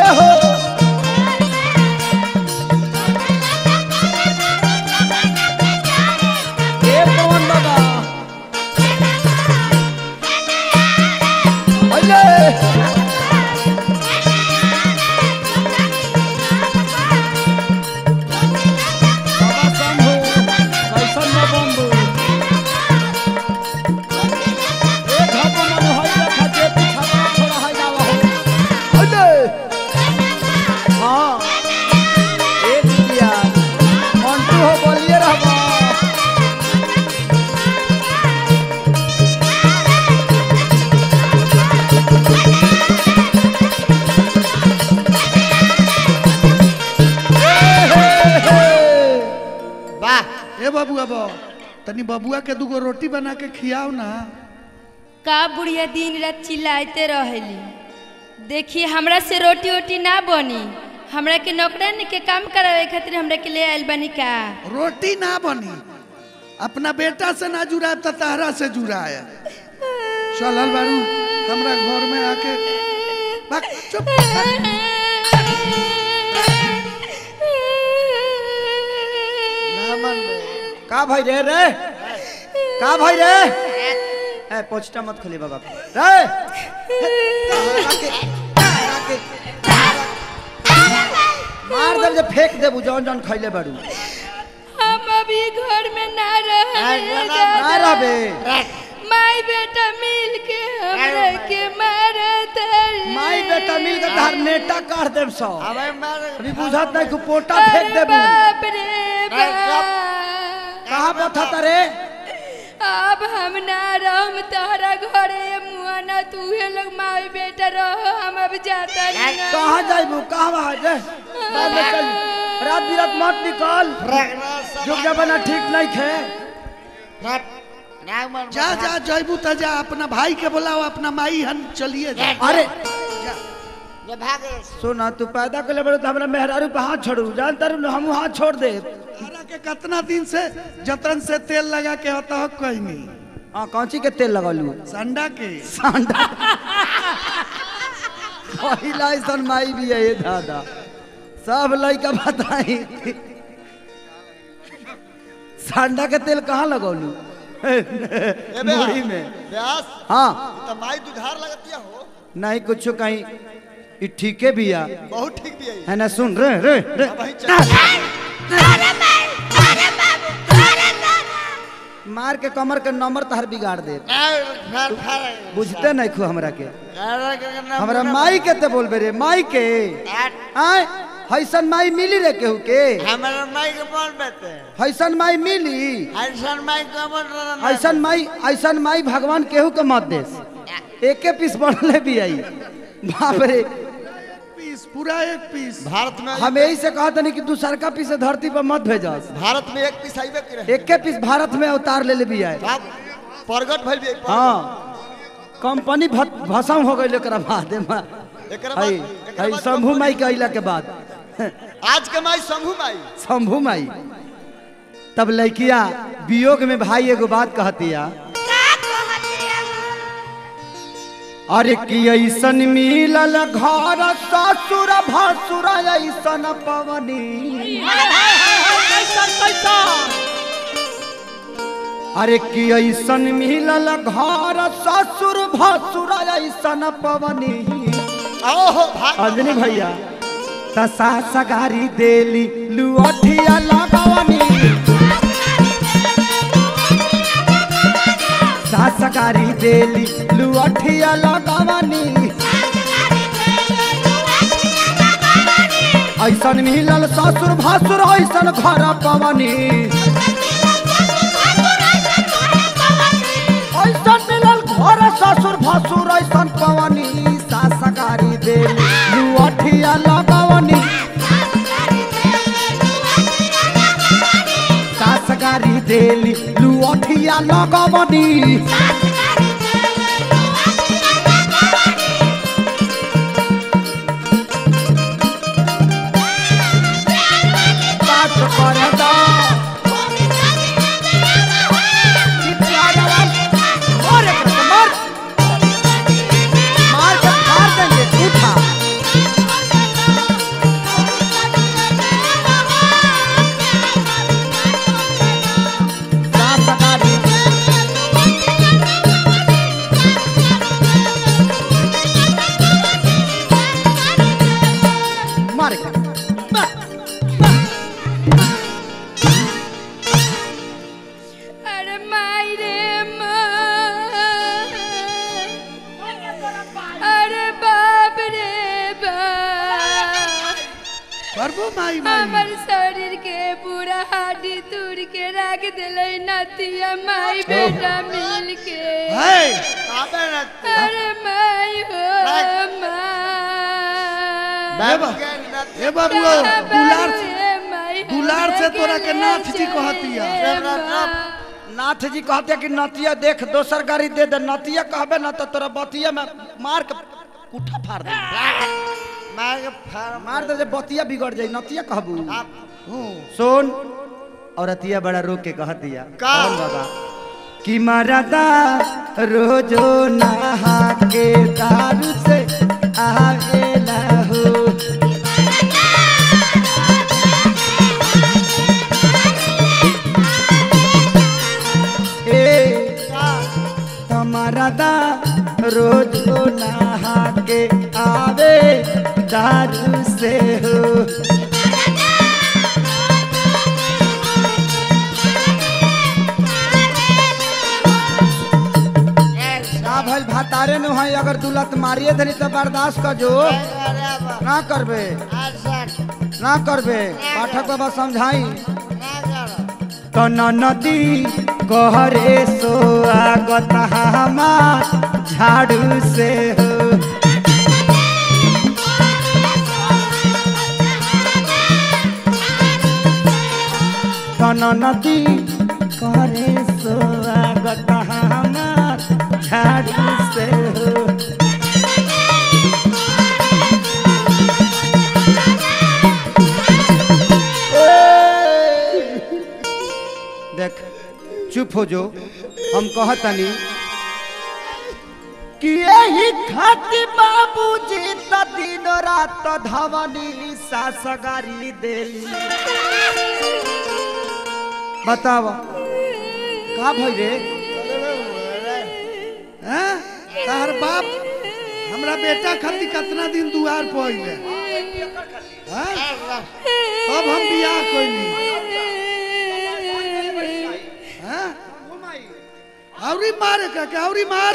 हो ए पवन बाबा अले बाबा शंभू कैसन बा बम्बू ए घापो मनु हई देखा जे पीछा बड़ा छोड़ा हई जावा हो अले हाँ ए दिया मंटू हो बोलिए रहबा वाह ए बबुआ बो तनी बबुआ के दूगो रोटी बना के खियाओ ना का बुढ़िया दिन रात चिल्लाते रहेली देखिए हमरा से रोटी वोटी ना बनी हमरा के नौकरानी के काम करावे खातिर हमरा के ले आइल बनी का रोटी ना बनी अपना बेटा से ना जुड़ाए तो तारा से जुड़ाए चलल बारू हमरा घर में आके बक, चुप बक। ना मन में का भाई रे रे का भाई रे ए पोछटा मत खोली बाबा रे मार दे जे फेंक देबू जौन जौन खैले बाड़ू हम अभी घर में ना रहे ना रहबे माई बेटा मिल के हमरा के मारत माई बेटा मिल के तार नेटा काट देब सौ अबे मार अभी बुझत नहीं कि पोटा फेंक देबू बाप रे बाप कहाँ बथा रे अब हम ना रहम तोहरा घरे मुआना तू हे लोग माई बेटा रहो हम अब जाता नहीं कहाँ जाइबू कहाँ वहाँ जे बाद में चल रात बिरात मत निकल जुग जमाना ठीक नहीं खे ना मन जा जा जयबू त जा अपना भाई के बुलाओ अपना माई हन चलिए जा अरे ये भागे सुना तू पैदा कर ले बड़ो तो हमरा मेहरारू पे हाथ छोड़ू जानता रू हम हाथ छोड़ दे तारा के कितना दिन से जतन से तेल लगा के होता हो कोई नहीं हाँ कौची के तेल लगलू संडा के सांडा पहिला ऐसन माई भी है ये दादा सब लड़का बताई सांडा के तेल कहाँ लगौलू मुड़ी में व्यास हाँ तो माई दुधार लगतिया हो नहीं कुछ कहीं ई ठीके भी आ बहुत ठीक भी है है ना सुन रे रे रे वही चल मार के कमर के नंबर तहर बिगाड़ दे फर फर बुझते नहीं खू हमरा के हमरा माई के ते बोलबे रे माई के आय हैसन माई मिली रे केहू के हमारा माई के बोल बेटे हैसन माई मिली ऐसन माई के बोल ऐसन माई ऐसन माई भगवान केहू के मत देस एके पीस बढ़ले भी आई बाप रे पीस पूरा एक पीस भारत में हम यही से कहत नहीं कि तू सरका पीस धरती पर मत भेजस भारत में एक पीस आइबे करे एके पीस भारत में उतार ले ले भी आए बाप प्रगट भइल भी हाँ कंपनी भ- भसम हो गई एकरा बाद में एकरा बाद हई एकरा हई बाद शंभू माई के अइला के बाद आज के माई शंभू माई शंभू माई तब लड़किया वियोग में भाई एगो बात कहतिया अरे कि ऐसन मिलल घर ससुर भसुर ऐसन पवनी अरे कि ऐसन मिलल घर ससुर भसुर ऐसन पवनी ओहो भाग अंजनी भैया तसा सगारी देली लुअठिया लगवनी सासगारी देली लुअठिया लगवनी ऐसन मिलल ससुर भासुर ऐसन घर पवनी ऐसन मिलल घर ससुर भासुर ऐसन पवनी सासगारी देली लुअठिया लगवनी सासगारी देली लुअठिया लगवनी बात करे दा और एक रकम मार मार के फाड़ देंगे उठा अरे बाप रे बाप करबो माई माई हमर शरीर के पूरा हड्डी तोड़ के रख दिले नतिया माई बेटा मिल के है आबे न अरे माई हो ए माई बा- ए बाबुआ दुलार से माई दुलार से तोरा के नाथ जी कहतिया नाथ जी कहते कि नतिया देख दोसर गाड़ी दे दे नतिया कहबे ना तो तोरा बतिया में मार के कुठा फाड़ दे मार के फार मार दे जे बतिया बिगड़ जाई नतिया कहबू आप सुन औरतिया बड़ा रो के कह दिया का? कौन बाबा कि मरदा रोजो नहा के दारू से आवेला हो ए तमरदा रोजो नहा के आवे दारू से हो ना भइल भातारे न है अगर दुलत मारिए धरी तो बर्दाश्त कर जो ना करबे ना करबे पाठक बाबा समझाई तो नदी कहरे सो आगत हमार झाड़ू से हो तन नदी करे स्वागत हमार झाड़ू से हो देख चुप हो जो हम कहतनी कि यही खाती बाबूजी त दिन रात धवनी सासगारी देली बताव का भई रे हैं तार बाप हमरा बेटा खातिर कितना दिन दुआर पहिले हैं अब हम बियाह कोइनी हैं औरी मार का के औरी मार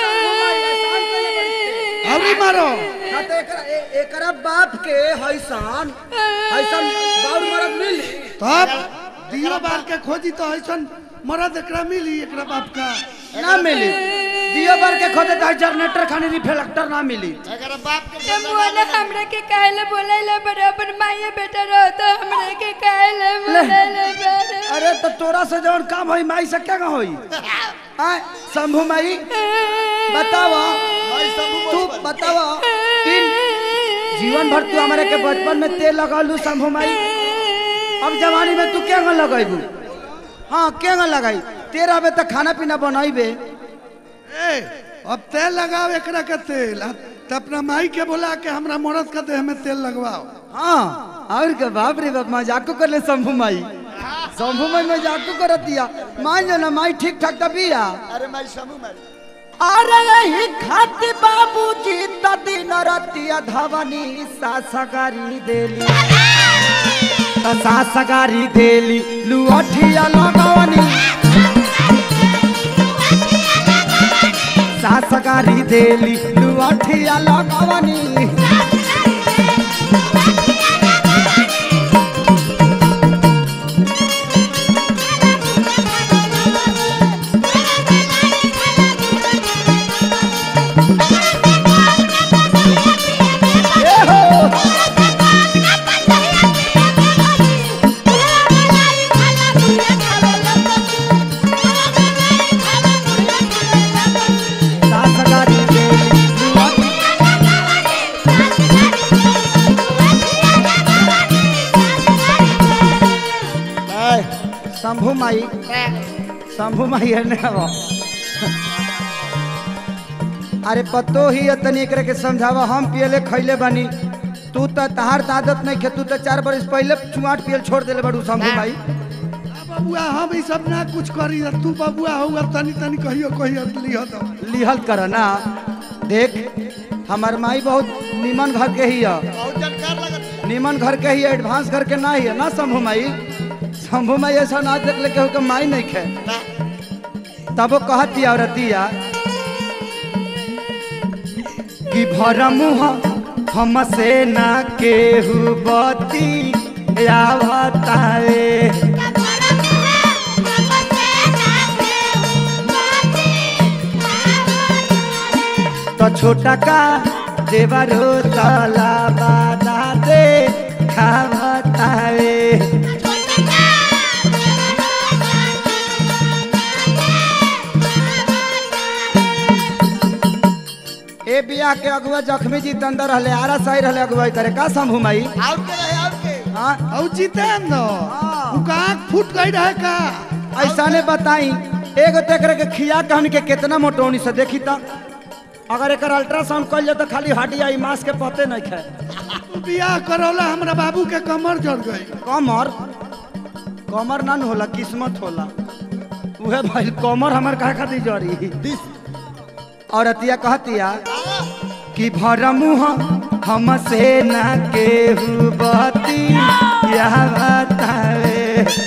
औरी मारो ना तो एकरा ए- एकरा बाप के हैसान हैसान बाउर मरद मिली तब दियो बार के खोजी तो ऐसन मरद एकरा मिली एकरा बाप का ना मिली दियो बार के खोदे तो जनरेटर खानी रिफ्लेक्टर ना मिली अगर बाप के तुम बोले हमरा के काहे बोले बराबर माये बेटा रहो तो हमरा के काहे बोले बराबर अरे तो तोरा से जौन काम होई माई से क्या होई आय शंभू माई बतावा भाई सब तू बतावा तीन जीवन भर तू हमारे के बचपन में तेल लगालू शंभू माई अब जवानी में तू क्या लगाईबू हाँ क्या लगाई तेरा बे तक खाना पीना बनाईबे ए अब तेल लगाओ एकरा के तेल आ त अपना माई के बोला के हमरा मरद का देह में तेल लगवाओ हाँ और के बाप रे बाप मजाक कर ले शंभू माई शंभू माई मजाक कर दिया मान जो ना माई ठीक ठाक तबिया अरे मैं समूह में अरे यही खाती बाबूजी त दिन रतिया धवनी सासगारी देली त सासगारी देली लुअठिया लगवनी सासगारी देली लुअठिया लगवनी सासगारी देली लुअठिया शंभू माई शंभू माई है ना वो अरे पतो ही है तनी एकरे के समझावा हम पियले खैले बानी तू तो तहार त आदत नहीं खे तू तो चार बरस पहले चुआट पियल छोड़ देले बड़ू शंभू माई आ बबुआ हम ई सब ना कुछ करी तू बबुआ हुआ तनी तनी कहियो कहियो लिह दो लिहल कर ना देख हमार माई बहुत निमन घर के ही है बहुत जानकार लगत है निमन घर के ही है एडवांस घर के ना ही है ना शंभू माई शंभू माई ऐसा ना देख ले केहू के माई नहीं खे तब वो कहती औरतिया कि भर मुह हमसे ना केहू बती आवतावे तो छोटा का देवरो तला बादा दे खावतावे ए बिया के अगुआ जख्मी जी अंदर रहले आरा साई रहले अगुवाई करे का संभू माई आउट के रहे आउट के हाँ और जितेंद्र उ का आँख फूट गई रहे का ऐसा ने बताई एगो तेकरे के खिया के हमनी के कितना मोटौनी से देखी त अगर एकर अल्ट्रासाउंड कइल जाए तो खाली हड्डी आई मांस के पते नहीं खाए बियाह करौला हमरा बाबू के कमर जड़ गई कमर कमर ना न होला किस्मत होला उहे भाई कमर हमर कहा खातिर जरी और अतिया कहतिया कि भर मुह हमसे ना केहू बती यह बतावे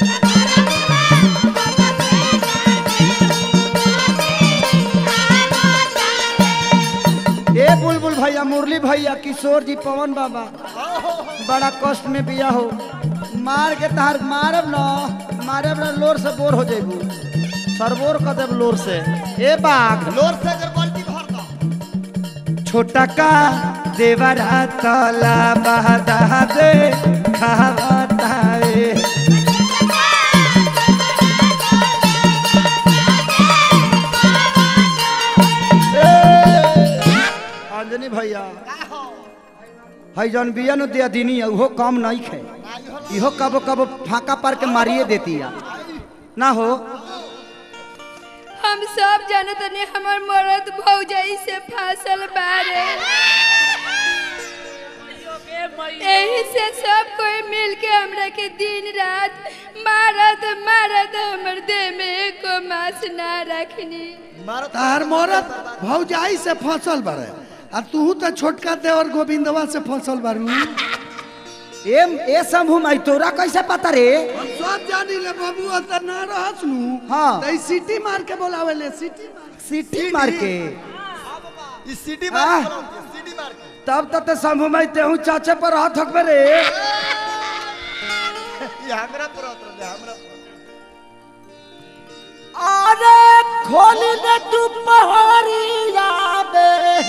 ए बुलबुल भैया मुरली भैया किशोर जी पवन बाबा बड़ा कष्ट में बिया हो मार के तहार मारब न मारब न लोर से बोर हो जेबू सरबोर कर देब लोर से ए बाघ लोर से अगर बाल्टी भर दो छोटा का देवरा तला बहदा दे खावतावे अंजनी भैया हई जौन बिया नु दिया दिनी है, उहो कम नहीं खे इहो कबो कबो फाका पार के मारिए देती है ना हो हम सब जानत नहीं हमर मरद भौजाई से फासल बारे यही से सब कोई मिल के हमरा के दिन रात मारत मारत हमर देह में एको मास ना रखनी मारो तार मरत भौजाई से फसल बारे आ तू तो छोटका देवर गोविंदवा से फसल बारू ए ए शंभू माई तोरा कैसे पता रे सब जानी ले बाबू त ना रहस नु हाँ। त ई सीटी मार के बोलावे ले सीटी मार सीटी मार के इस सीटी आह। मार के सीटी मार के तब तक तो शंभू माई तेहू चाचे पर हाथ हकबे रे ये हमरा पर उतर दे हमरा पर अरे खोल दे तू पहाड़िया बे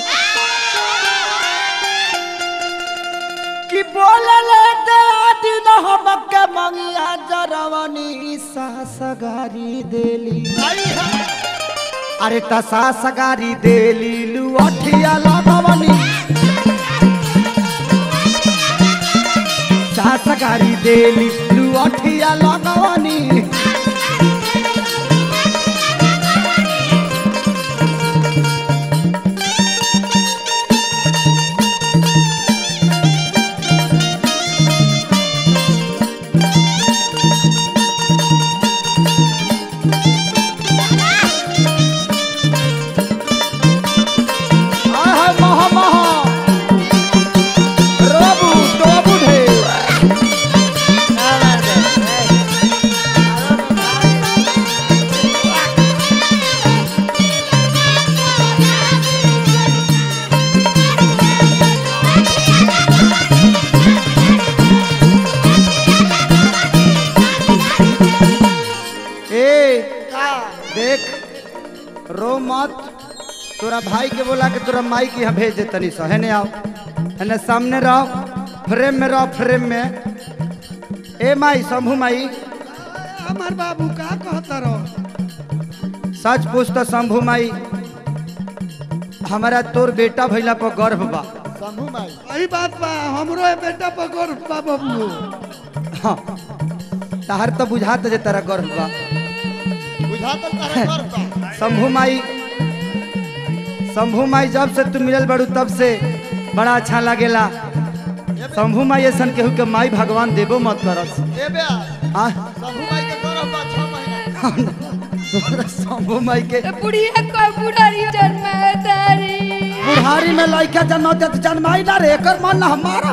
कि बोलले दे दिन हमके मंगिया जरवनी सासगारी देली आई है अरे त सासगारी देली लुअठिया लगवनी सासगारी देली लुअठिया लगवनी आय हाय महा महा रबू टोबू ढे ए का देख रो मत तोरा भाई के बोला के तोरा माई के यहाँ भेज दे तनी सा हेने आओ हेने सामने रहो फ्रेम में रहो फ्रेम में ए माई शंभू माई हमार बाबू का कहता रहो सच पूछ तो शंभू माई हमारा तोर बेटा भैला पर गर्व बा शंभू माई सही बात बा हमरो ए बेटा पर गर्व बा बाबू हाँ तहार तो बुझात जे तारा गर्व बा बुझा तो तारा कर बा शंभू माई शंभू माई जब से तू मिलल बड़ू तब से बड़ा अच्छा लागेला शंभू माई ऐसन केहू के माई भगवान देबो मत करस ए बे आ शंभू माई के गौरव बा 6 महीना तोरा शंभू माई के तो बुढ़िया को बुढ़ारी जन्मा तारी बुढ़ारी में लड़का जन्म देत जन्माई ना रे एकर मन ना हमारा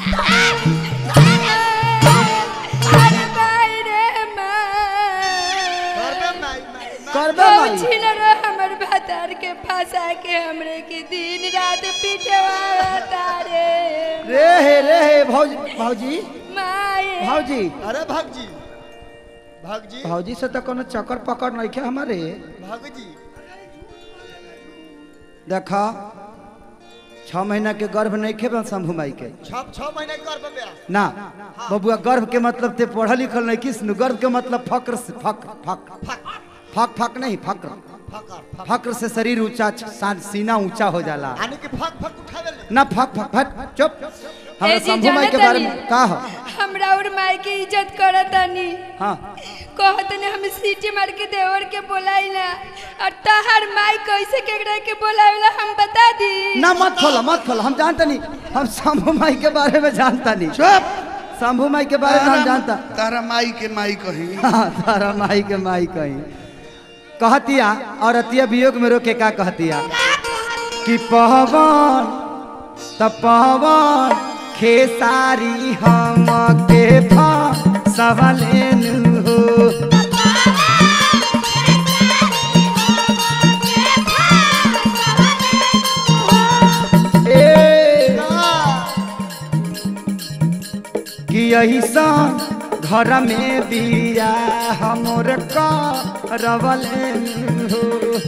अरे भाई रे माँ करबे माई माई करबे माई छीन रो हमर भातार के फंसा के हमरे के दिन रात पिटवाता रे रे हे रे हे भौजी भौजी माए भौजी अरे भगजी भगजी भौजी से तो कोनो चक्कर पकड़ नहीं है हमारे भगजी देखा छह महीना के गर्भ नहीं खेबल शंभू माई के छह छह महीने कर बे ना बबुआ गर्भ के मतलब ते पढ़ल लिखल नहीं किस गर्भ के मतलब फक्र से फक्र फक्र फक फक फक नहीं फक्र फकर फक फक्र से शरीर ऊंचा सा- सीना ऊंचा हो जाला आने के फक फक उठावे ले ना फक फक फक चुप हमरा ए जी, शंभू माई के जानत बारे हनी? में का हो हमरा और माई के इज्जत करतानी हाँ कहतने हम सीटी मार के देवर के बोलाइला और तहार माई कैसे केकरा के बोलावेला हम बता दी ना मत खोलो मत खोलो हम जानते नहीं हम शंभू माई के बारे में जानता नहीं चुप शंभू माई के बारे में हम जानता तारा माई के माई कही हाँ, तारा माई के माई कहीं कहतिया और अतिया वियोग में रोके का कहतिया कि पवन त पवन खेसारी हम के फसवलेन हो ए कि ऐसा घर में बिया हमर करवलेन हो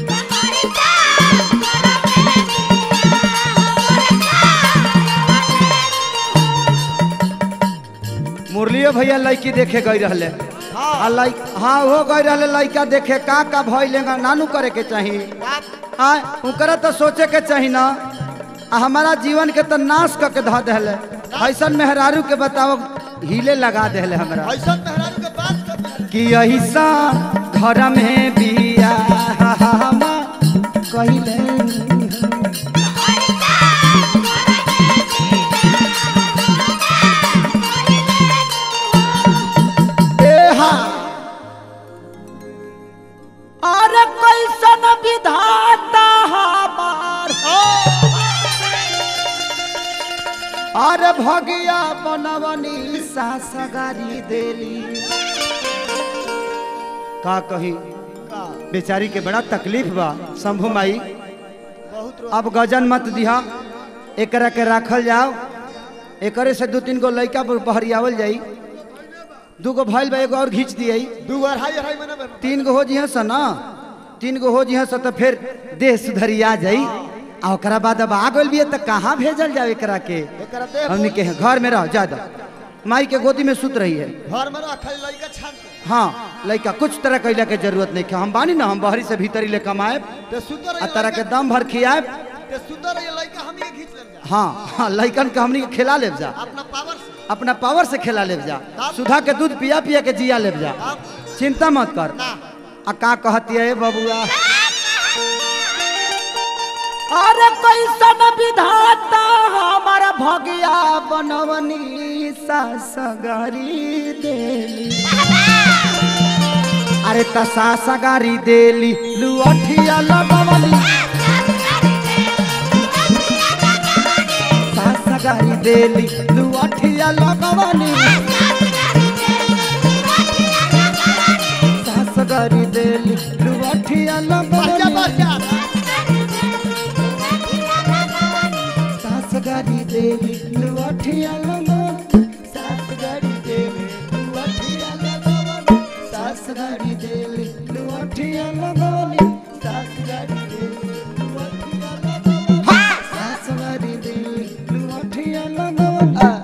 मुरलियो भैया लड़की देखे गई रहले आ लइ हाँ हो गई रहले लड़का देखे का का भइले नानू करे के चाही हाँ उनकरा तो सोचे के चाही ना आ हमारा जीवन के तो नाश क के धऽ देले ऐसन मेहरारू के बताओ हिले लगा देले हमरा ऐसा मेहरारू के बात कर कि ऐसा घर में बिया हम कहिले अरे कैसन विधाता हमार अरे भगिया बनवनी सासगारी देली का कही का बेचारी के बड़ा तकलीफ बा शंभू माई बहुत रो अब गजन मत दिहा एकरा के राखल जाओ एकरे से दू तीन गो लड़का बहरियावल जाई दू गो भइल बा एगो और घींच दियई दू अढ़ाई अढ़ाई महीना में तीन गो हो जिह स ना तीन गो हो जिह स तो फिर देह सुधरिया जाई आ ओकरा बाद अब आ गइल बिया त कहाँ भेजल जाओ एकरा के एकरा दे हमने के घर में रह ज्यादा माई के गोदी में सुत रही है घर में रखल लइका छान के हाँ लड़का कुछ तरह कैला के जरूरत नहीं है हम बानी ना हम बहरी से भीतरी ले कमाए ते सुंदर आ तरह के दम भर खियाए ते सुंदर ये लइका हम ही खींच लेम जा हाँ हाँ लड़कन के हमनी के खिला लेब जा अपना पावर से अपना पावर से खिला लेब जा सुधा के दूध पिया पिया के जिया लेब जा अब चिंता मत कर ना आ का कहती है बबुआ अरे कैसन विधाता हमारा भगिया बनवनी सासगारी देली अरे त सासगारी देली लुअठिया लगवली सासगारी देली लुअठिया लगवली सासगारी देली लुअठिया बढ़िया लगवली बढ़िया सास गाड़ी देली लुअठिया लगन सास गाड़ी देली लुअठिया लगन सास गाड़ी देली लुअठिया लगन सास गाड़ी देली लुअठिया लगन सास गाड़ी देली लुअठिया लगन